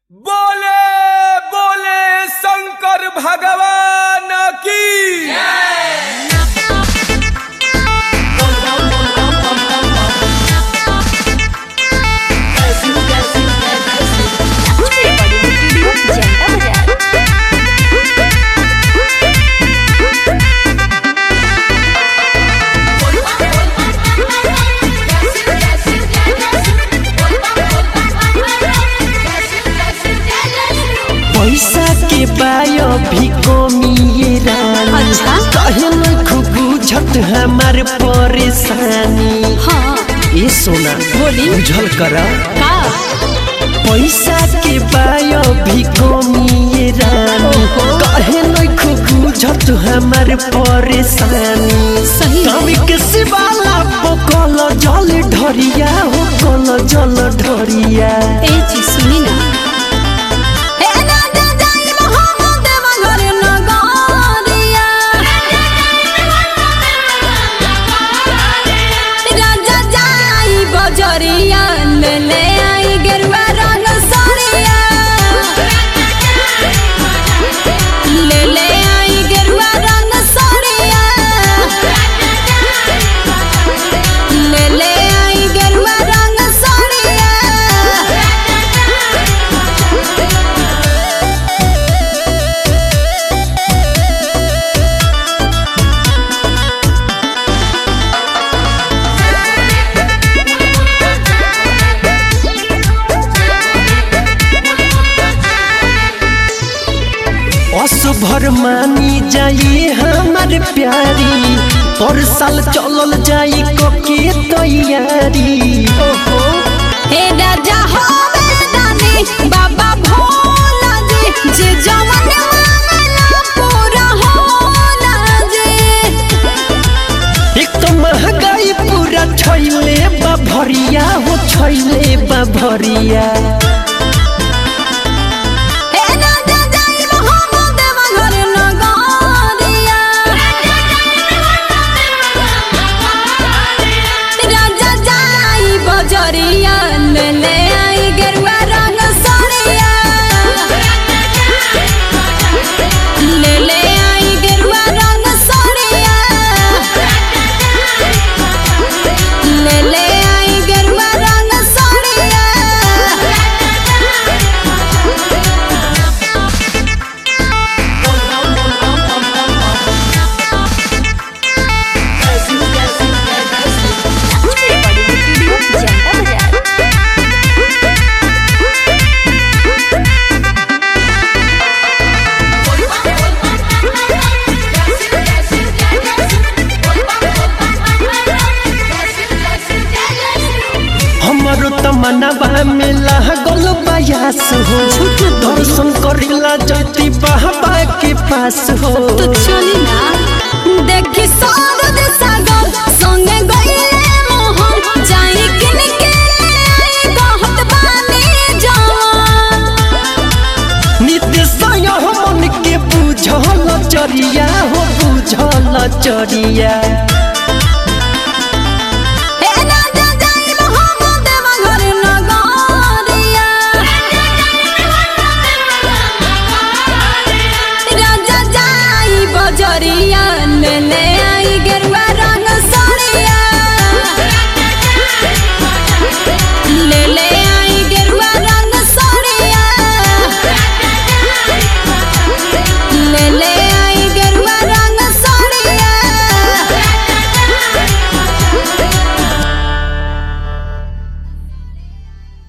बोले बोले शंकर भगवान की पैसा के बायो भी कमी रानी अच्छा? कहे न खूब बुझत हमार परेशानी हाँ ए सोना बोली। बुझल कर का पैसा के बायो भी कमी रानी ओहो। कहे न खूब बुझत हमार परेशानी सही है। कभी के सिवाला पकल जल ढरिया हो कल जल ढरिया ए चीज सुनी ना ए ना दे जाई मोहम्मद मगर नगरिया राजा जाई बजरिया ले ले आई गेरुआ रंग सरिया ले ले आई गेरुआ रंग सरिया ले ले आई गेरुआ रंग सरिया असभर मानी जाई हमार प्यारी पर साल चलल जाई कके तैयारी ओहो हे राजा हो दानी बाबा भोला जी जे जवन मांगला पूरा होला जी एक तो महंगाई पूरा छैले बा भरिया हो छैले बा भरिया हे राजा जाई मोहम्मद मगर नगरिया राजा जाई बजरिया ले ले आई गेरुआ रंग सरिया ले ले आई गेरुआ रंग सरिया ले ले आई गेरुआ रंग सरिया हमारो तमन्ना में लागल बयास हो दर्शन करिला जति बाबा के पास हो तो चली ना देखी सारद सागर संगे गईले मोहन जाई किन के आई कहत बानी जवान नित्य सय मन के बुझल चरिया हो बुझल चरिया हे राजा जाई मोहम्मद मगर नगरिया राजा जाई बजरिया ले ले आई गेरुआ रंग सरिया ले ले आई गेरुआ रंग सरिया ले ले